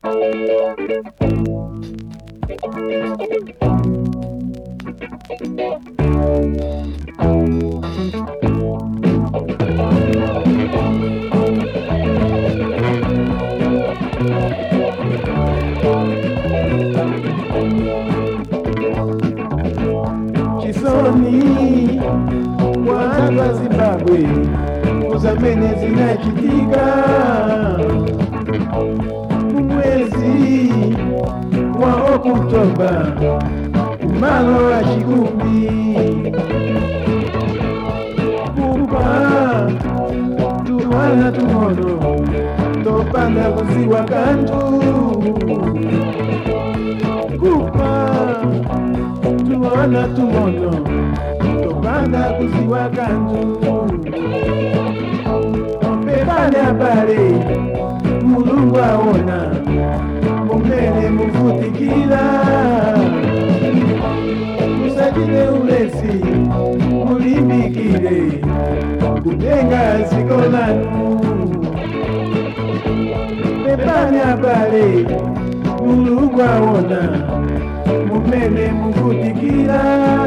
chisoni watu wa Zimbabwe kuzamene zinachitika mwezi wa Oktoba kumalo wa chikumbi kupa tuwana tumono topanda kuziwa kantu kupa tuwana tumono topanda kuziwa kantu pepane apale mulungu aona mumene muvutikira musachite ulesi mulimbikire kutenga ziko lanu pepane apale mulungu aona mumene muvutikira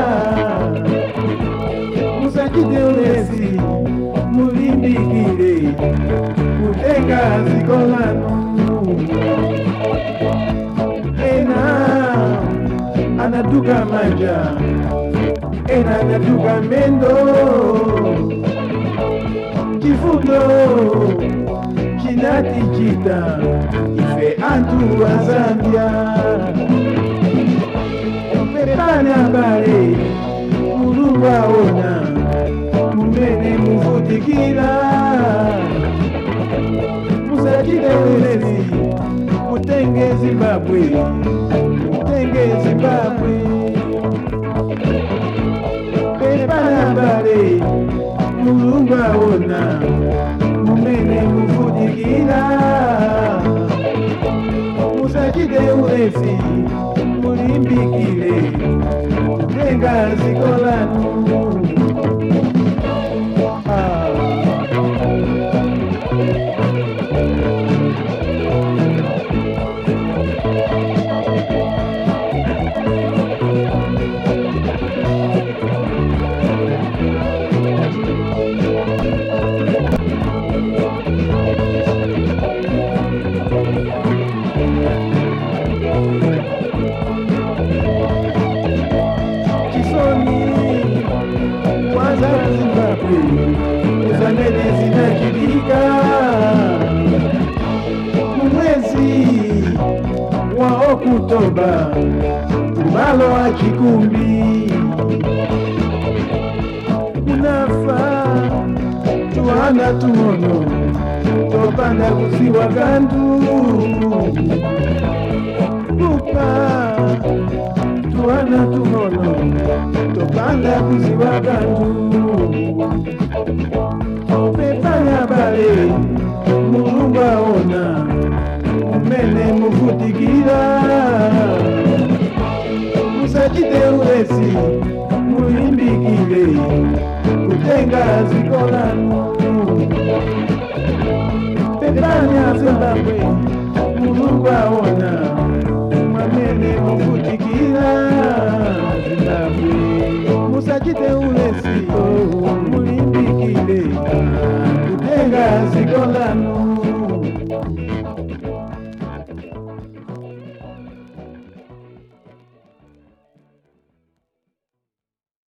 musachite ulesi mulimbikire kutenga ziko lanu ena anatuka manja ena anatuka mendo chifundo chinatichita ife antu wa zambia pepane abale mulungu aona mumene muvutikira musachite ulezi mutenge zimbabwe mutenge zimbabwe pepane abale mulungu aona mumene muvutikira musachite ulezi mulimbikire kutenga ziko lanu Ah. chisoni kwanza Zimbabwe zamene zinachitika mwezi wa Oktoba kumalo wa chikumbi kunafa tuwana tumono topanda kuziwa kantu kupa tuwana tumono topanda kuziwa kantu pepanya bale mulungu aona mumene muvutikira musachite ulesi mulimbikire kutenga ziko lanu pepanya zimbabwe mulungu aona mwamene muvutikira zimbabwe musachite ulesi